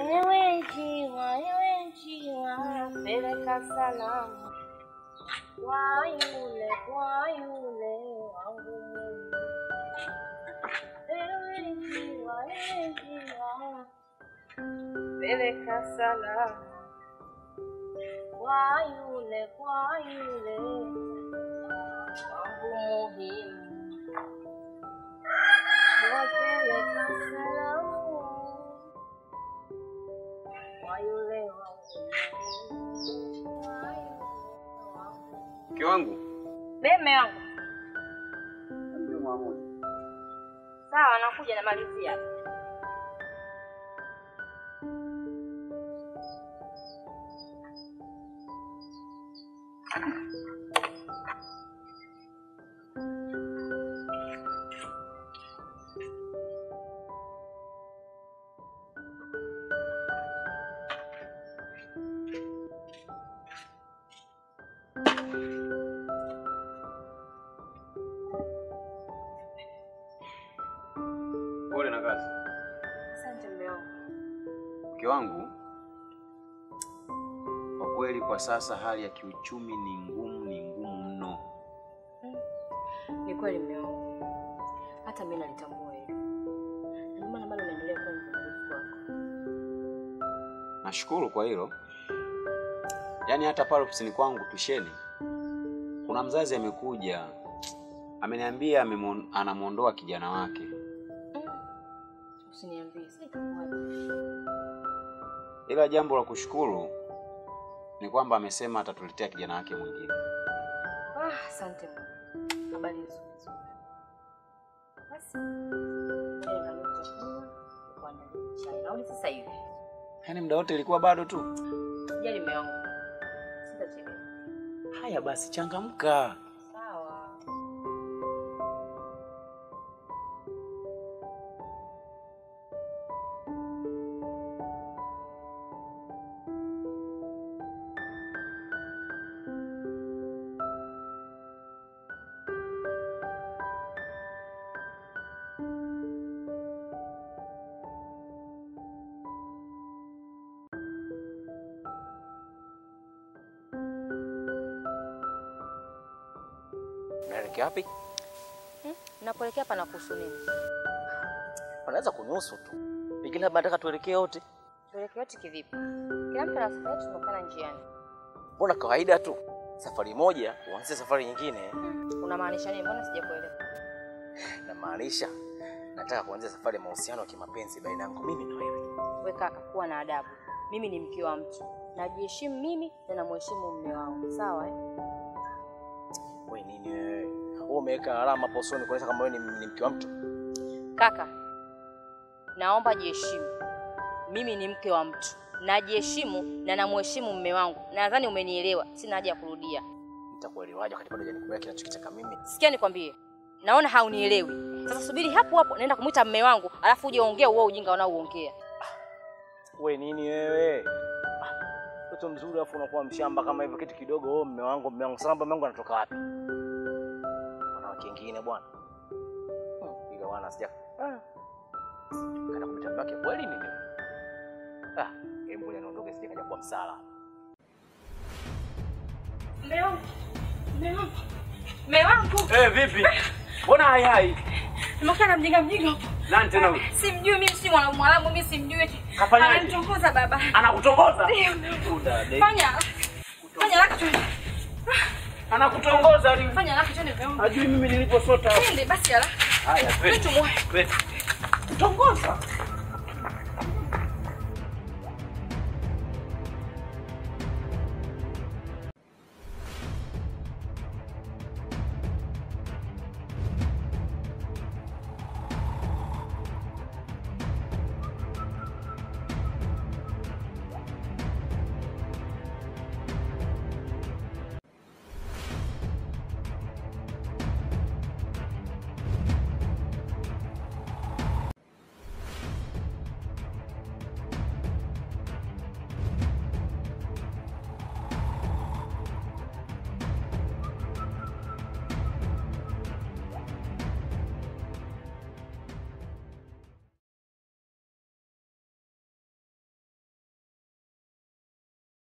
Ewe njiwa, ewe njiwa, peleka salamu kwa yule, kwa yule wangu Mungu. Ewe njiwa, ewe njiwa, peleka salamu kwa yule, kwa yule wangu muhimu. Wapeleka salamu kwa yule wangu muhimu. Kwa yule wangu Mke wangu Meme wangu. mjuma moja. Sawa, nakuja namalizia. Pole na kazi. Asante mume wangu. Mke wangu, kwa kweli kwa sasa hali ya kiuchumi ni ngumu, ni ngumu mno. Ni kweli mume wangu, hata mimi nalitambua hilo, na ndio maana bado naendelea kuwa mvumilivu kwako. Nashukuru kwa hilo. Yaani hata pale ofisini kwangu tusheni, kuna mzazi amekuja ameniambia amemwon- anamwondoa kijana wake. Usiniambie sasa itakuwaje? Ila jambo la kushukuru ni kwamba amesema atatuletea kijana wake mwingine. Ah, asante Mungu. Habari nzuri nzuri. Basi leo ndio chakula kuandalia chai. Nauli sasa hivi. Yaani muda wote ilikuwa bado tu. Sijali mume wangu. Sitachelewa. Haya basi, changamka. Sawa. Unaelekea wapi? Napoelekea pana kuhusu nini? Unaweza kunusu tu, pengine labda nataka tuelekee wote. Tuelekee wote kivipi? Kila mtu ana safari yetu, tunakutana njiani. Mbona kawaida tu, safari moja uanze safari nyingine. Unamaanisha nini? Mbona sijakuelewa? Namaanisha nataka kuanzia safari ya mahusiano ya kimapenzi baina yangu mimi na wewe. We kaka, kuwa na adabu. Mimi ni mke wa mtu, najiheshimu mimi na namheshimu mume wangu, sawa eh? Wewe nini wewe? Wewe umeweka alama posoni kuonyesha kama wewe ni, ni mke wa mtu. Kaka, naomba jiheshimu. Mimi ni mke wa mtu, najiheshimu na namheshimu mume wangu. Nadhani umenielewa, sina haja ya kurudia. Nitakuelewaje wakati bado hujanikubali kinachokitaka mimi? Sikia nikwambie, naona haunielewi. Sasa subiri hapo hapo, naenda kumwita mume wangu, alafu uje ongea uo ujinga unaouongea. Wewe nini wewe? Ah, Mtoto mzuri afu unakuwa mshamba kama hivyo kitu kidogo. Oh, mume wangu, mume wangu. Sasa mume wangu anatoka wapi? Wanawake wengine bwana. Hmm, ile wana sija. Ah. Kana kumta mbake kweli nini? Ah, hebu ngoja niondoke sije kaja kwa msala. Mume wangu, mume wangu, mume wangu, Eh, vipi? Mbona hai hai? nimekaa na mjinga mjinga hapo. Nani tena huyu? Simjui mimi, si mwana mwalamu mimi, simjui. Kafanyaje? Ananitongoza baba. Anakutongoza? Ndio. Kuda, de- Fanya fanya haraka tu. Anakutongoza ni Fanya haraka tu mume wangu. Hajui mimi niliposota. Twende basi haraka. Haya, twende. Twende tumwahi. Twende. Kutongoza?